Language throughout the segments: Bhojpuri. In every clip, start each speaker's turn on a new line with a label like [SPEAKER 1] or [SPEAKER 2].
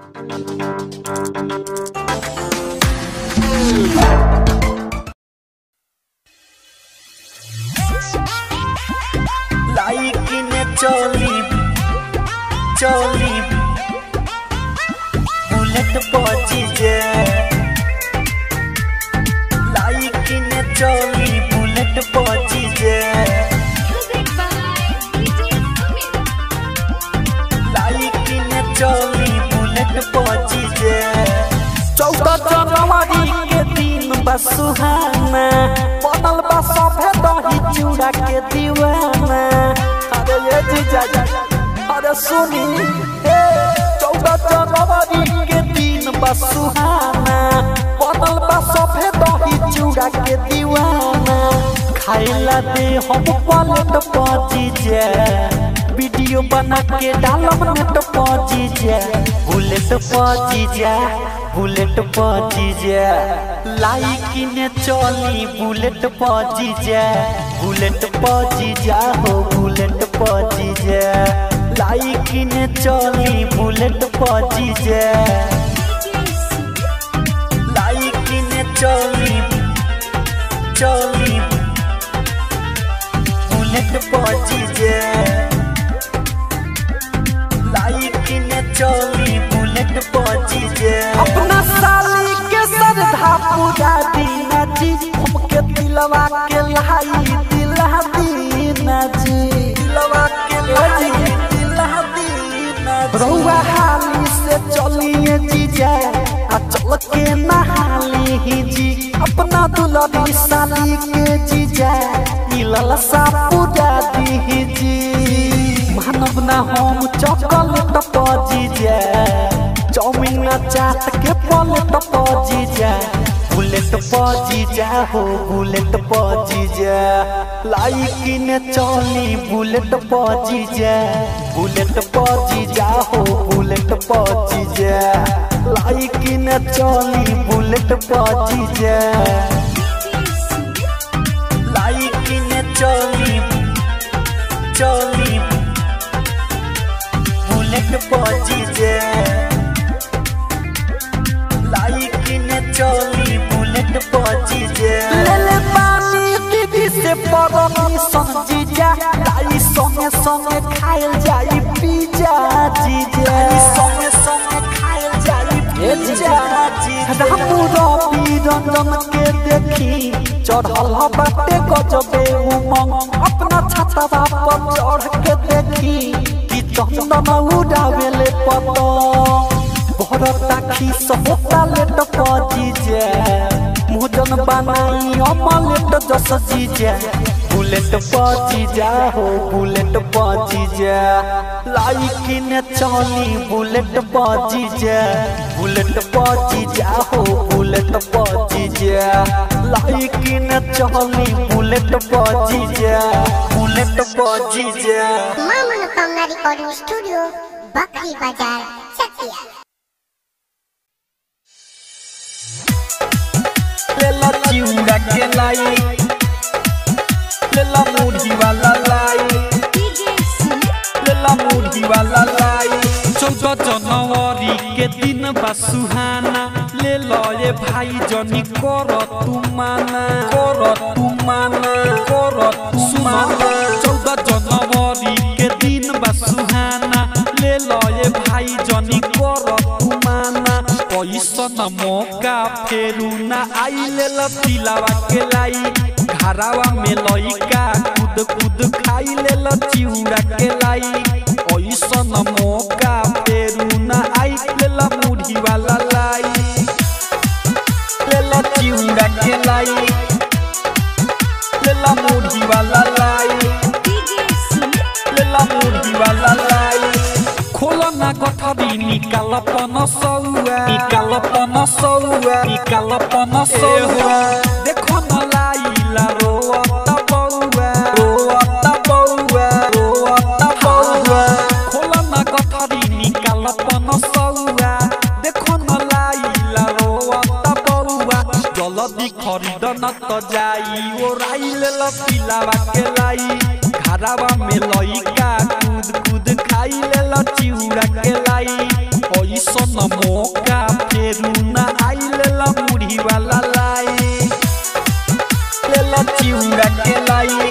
[SPEAKER 1] লাইকি নে চলি চলি বুলেট পচি যে লাইকি নে চলি বুলেট পচি যে লাইকি নে চলি বুলেট পচি যে चौदह जनवरी के दिन बा सुहाना बनल बा सभे दही चूड़ा के दीवाना अरे ये जीजा जी, अरे सुनी हे चौदह जनवरी के दिन बा सुहाना बनल बा सभे दही चूड़ा के दीवाना खाइला दे हम पलट पची जे वीडियो बना के डालब नेट पची जे बुलेट पची जे बुलेट पची जे लाइक ने चली बुलेट पची जे बुलेट पची जा हो बुलेट पची जे लाइक ने चली बुलेट पची जे लाइक ने चली चली बुलेट पची जे लाइक ने चली बुलेट पची जे अपना साली के सरधा पूजा दीना जी हमके दिलवा के लाई दिला दीना जी दिलवा के लाई दिला दीना जी रउआ हाली से चलिए जीजा आ चल के नहाली ही जी अपना दुलरी साली के जीजा ई ललसा पूजा दी जी मानव ना हम चॉकलेट पजी जा चाउमीन ना चाट के पलेट पजी जा बुलेट पजी जा हो बुलेट पजी जा लाइक ने चली बुलेट पजी जा बुलेट पजी जा हो बुलेट पजी जा लाइक ने चली बुलेट पजी जा लाइक ने चली चली बुलेट पची जे लाइक ने चली बुलेट पची जे ले ले पानी दीदी से परमिशन जीजा लाई संगे संगे खाइल जाई पिज्जा जीजा संगे संगे खाइल जाई पिज्जा जीजा रामू रवि रंजन के देखी चढ़ल बाटे गजबे उमंग अपना छतवा पर चढ़ के देखी कि चंदन उड़ावेले पतंग भरता खीस होता लेट पजी जे मुजन बनाई अमलेट जस जीजे बुलेट पजी जा हो बुलेट पजी जा लाइक ने चली बुलेट पजी जा बुलेट पजी जा हो बुलेट पजी जा लाइक ने चली बुलेट पजी जा बुलेट पजी जा
[SPEAKER 2] मां मनोकामना रिकॉर्डिंग स्टूडियो बकरी बाजार चकिया
[SPEAKER 1] लेला चिउड़ा के लाई लेला मुढ़ी वाला लाई लेला मुढ़ी वाला लाई
[SPEAKER 3] चौदह जनवरी के दिन बा सुहाना ले लो ये भाई जनी कर तू माना
[SPEAKER 1] कर तू माना कर तू माना
[SPEAKER 3] चौदह जनवरी के दिन बा सुहाना ले लो ये भाई जनी कर तू माना कैसन मौका फेरू ना आई ले लो तिलावा के लाई घरावा में लइका कूद कूद खाई ले लो चिउड़ा के लाई ऐसन मौका फेरू ना आई ले लो मुढ़ी वाला लाई
[SPEAKER 1] लेला चिउड़ा के लाई लेला मुढ़ी वाला लाई लेला मुढ़ी वाला लाई
[SPEAKER 3] खोल ना गठरी निकाल पन सौआ निकाल पन सौआ निकाल पन सौआ देखो न लाइला रोअता बौआ रोअता बौआ रोअता बौआ खोल ना गठरी निकाल पन सौआ देखो न लाइला रोअता बौआ जल्दी खरीद न त जाई ओ राइल ल पिलावा के लाई घरावा में लइका कूद कूद खाई ले ल चिउड़ा के लाई ऐसन मौका फेरू ना आइल ला मुढ़ी वाला लाई लेला चिउरा के लाई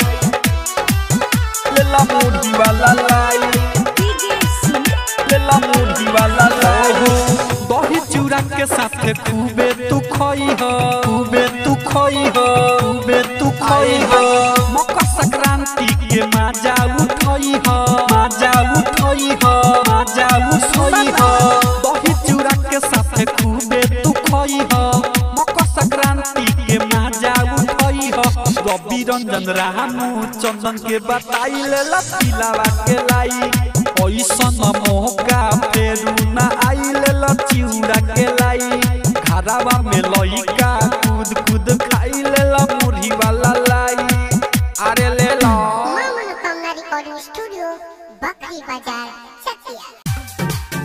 [SPEAKER 3] लेला मुढ़ी वाला लाई लेला मुढ़ी वाला लाई दही चूड़ा के साथ खूबे तू खई हो खूबे तू खई हो खूबे तू खई हो मकर संक्रांति के मजा उठई हो मजा उठई हो मजा उठई हो दही चूड़ा के साथ खूबे तू खई हो मकर संक्रांति के मजा उठई हो रवि रंजन रामू चंदन के बताई ले पिलावा के लाई ऐसन मौका फेरू ना आइल ल चिउरा के लाई घरावा में लइका कूद कूद खाइल ल मुढ़ी वाला लाई अरे ले लो
[SPEAKER 2] मां मनोकामना रिकॉर्डिंग स्टूडियो बकरी बाजार चकिया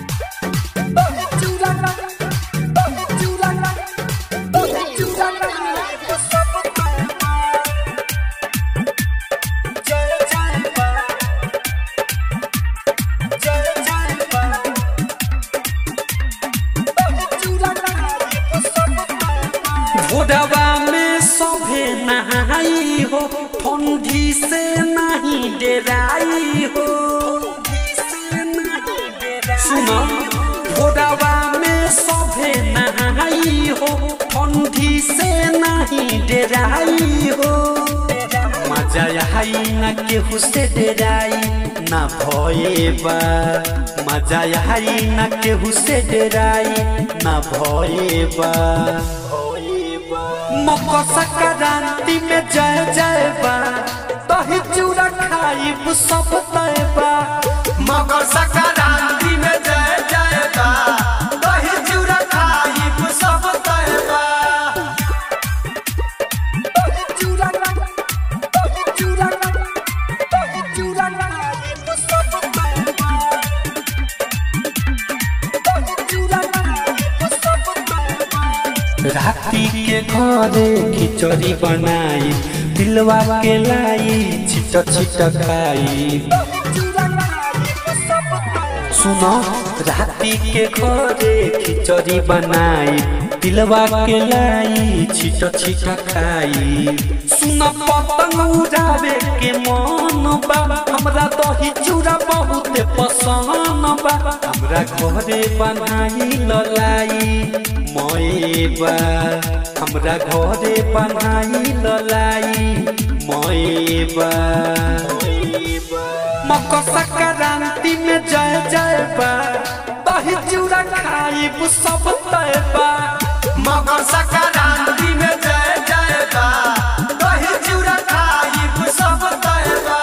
[SPEAKER 3] भोरवा में सभे नहाई हो ठंडी से नहीं डराई हो सुनो भोरवा में सभे नहाई हो ठंडी से नहीं डराई हो मजा आई न केहू से डराई न भयबा मजा आई न केहू से डराई न भयबा मकर संक्रांति में जय जय बा दही चूड़ा खाइब सब तय बा
[SPEAKER 4] मकर संक्रांति में जय जय बा दही चूड़ा खाइब सब तय बा
[SPEAKER 3] राती के घरे खिचड़ी बनाई दिलवा के लाई छिट छिट खाई सुनो राती के घरे खिचड़ी बनाई दिलवा के लाई छिट छिट खाई सुन पतंग उड़ावे के मन बा हमरा दही चूड़ा बहुत पसंद बा हमरा घरे बनाई ललाई मयबा हमरा घरे बनाई ललाई मयबा मकर संक्रांति में जय जय बा दही चूड़ा खाइब सब तय बा
[SPEAKER 4] मकर संक्रांति में जय जय बा दही चूड़ा खाइब सब तय बा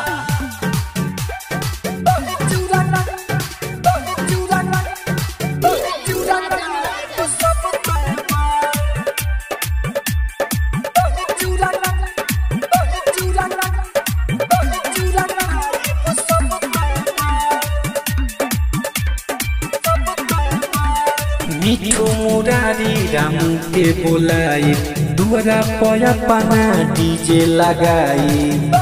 [SPEAKER 3] मिठो मुरारी राम के बोलाई दुआरा पया पाना डीजे लगाई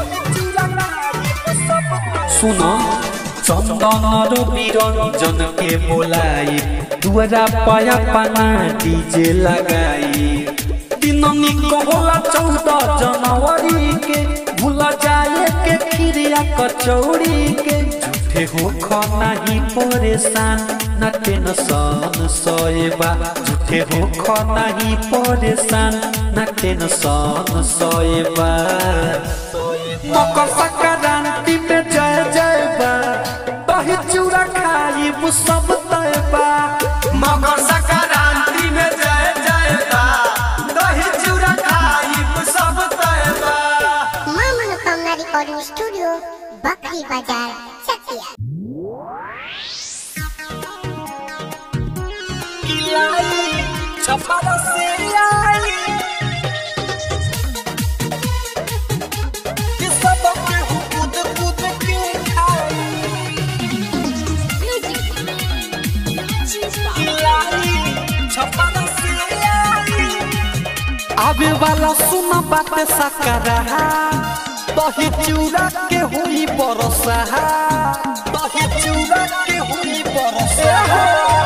[SPEAKER 3] सुनो चंदन रवि रंजन के बोलाई दुआरा पया पाना डीजे लगाई दिन निकला चौदह जनवरी के भूल जाए के खीरिया कचौड़ी के झूठे हो नहीं परेशान न टेंशन सोएबा झूठे हो नहीं परेशान न टेंशन सोएबा मकर संक्रांति में जय जय बा दही चूड़ा खाइब सब तय बा
[SPEAKER 4] मकर संक्रांति में जय जय बा दही चूड़ा खाइब सब तय बा
[SPEAKER 2] मां मनोकामना रिकॉर्डिंग स्टूडियो बकरी बाजार चकिया
[SPEAKER 3] छपरा से आई कि सब केहू कूद कूद के खाई छपरा से आई आवे वाला सुना बात सकरा दही चूड़ा के हुई बरसा दही चूड़ा के हुई बरसा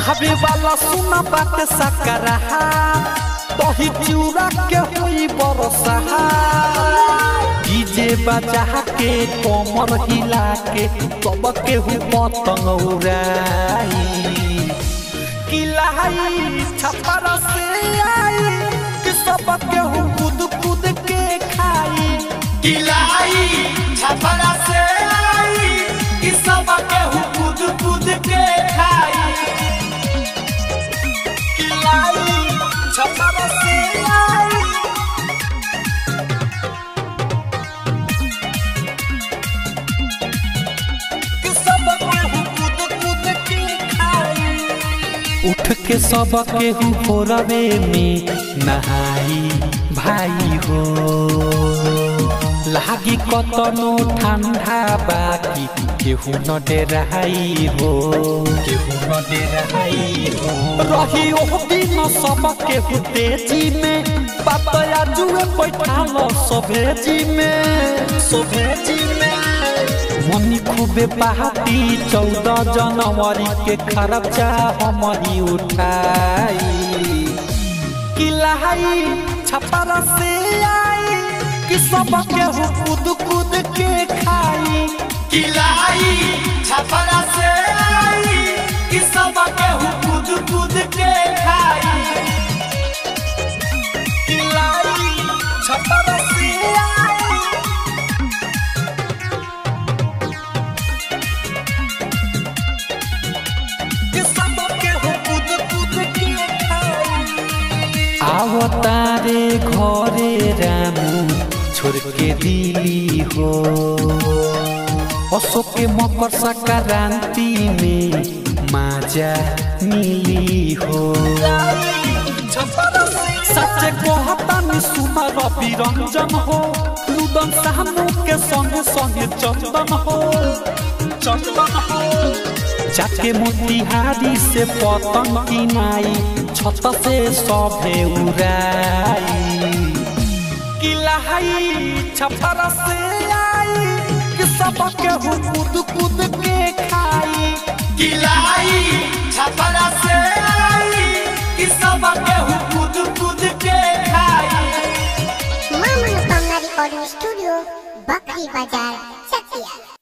[SPEAKER 1] हवे वाला सुना बात सकरहा दही चूड़ा के हुई बरसा डीजे बजा के कमर हिला के सब के हु पतंग उड़ाई किलाई छपर से आई कि सब के हु कूद कूद के खाई
[SPEAKER 4] किलाई छपरा से आई कि सब केहू कूद कूद के खाई
[SPEAKER 1] किलाई छपर से आई कि सब के हु कूद कूद के खाई उठ के सब के हु भोरवे में नहाई भाई हो लागी कतनो ठंडा बाकी केहू न डेराई हो केहू न डेराई हो रही ओ दिन सब केहू तेजी में बाबा जुए बैठा लो सभेजी में सभेजी में मनी खूबे पहाती चौदह जनवरी के खर्चा हमारी उठाई किलाई छपरा से आई कि सब केहू कूद कूद के खाई
[SPEAKER 4] किलाई छपरा से आई कि सब केहू कूद कूद के खाई
[SPEAKER 1] किलाई छपरा से आई कि सब केहू कूद कूद के खाई आओ तारे घरे रामू छोड़ के दिली हो अशोक के मकर संक्रांति में माजा मिली हो सच कहता नि सुना रवि रंजन हो लुदन सामू के संगे संगे चंदन हो चंदन हो जाके मोतिहारी से पतंग किनाई छत से सभे उड़ाई किलाई छपरा से आई कि सब केहू कूद कूद के खाई
[SPEAKER 4] किलाई छपरा से आई कि सब केहू कूद कूद के खाई
[SPEAKER 2] मां मनोकामना रिकॉर्डिंग स्टूडियो बकरी बाजार चकिया